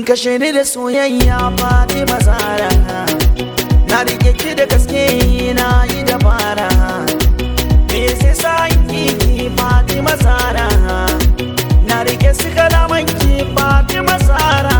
kin kashe ni da soyayya Fatima Zara na rike ki da gaske na yi dabara me sai sa ki Fatima Zara na rike su kalaman ki Fatima Zara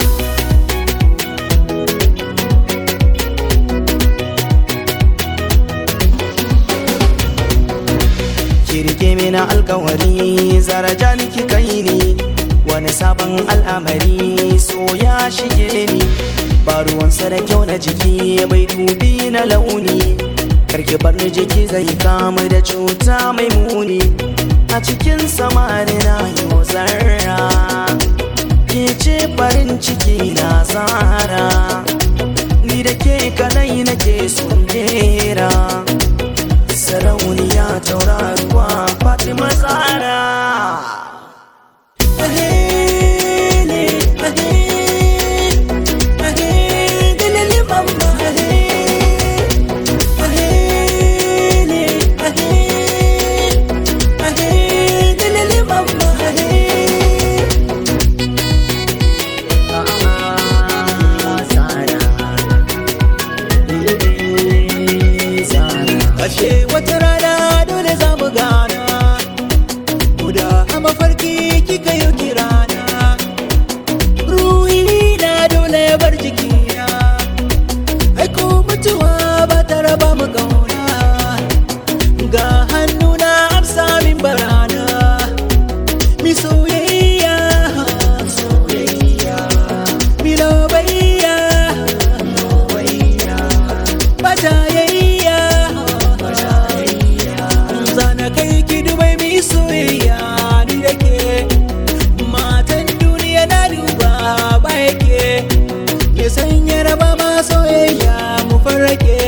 Kirke mini alkawari zaraja ki kai ni wani sabon al'amari so ya shige ni ba ruwansa da kyau na jiki bai dubi na launi karki bar ni jiki zai kama da cuta mai muni a cikin samari na yau zarra ke ce farin ciki na zara ni da ke kadai nake son jera sarauniya tauraruwa fatima zara Ashe wata rana dole za mu gana Guda a mafarki kika yi kirana Ruhi na dole ya bar jikina Aiko mutuwa ba ta raba mu kauna Ga hannuna amsa min barana Mi soyayya Soyayya Mi lobayya Lobayya Batayayya Zana kai ki dubai mi soyayya ni da ke Matan duniya na duba ba yake Ke sanya raba ma soyayya mu farrake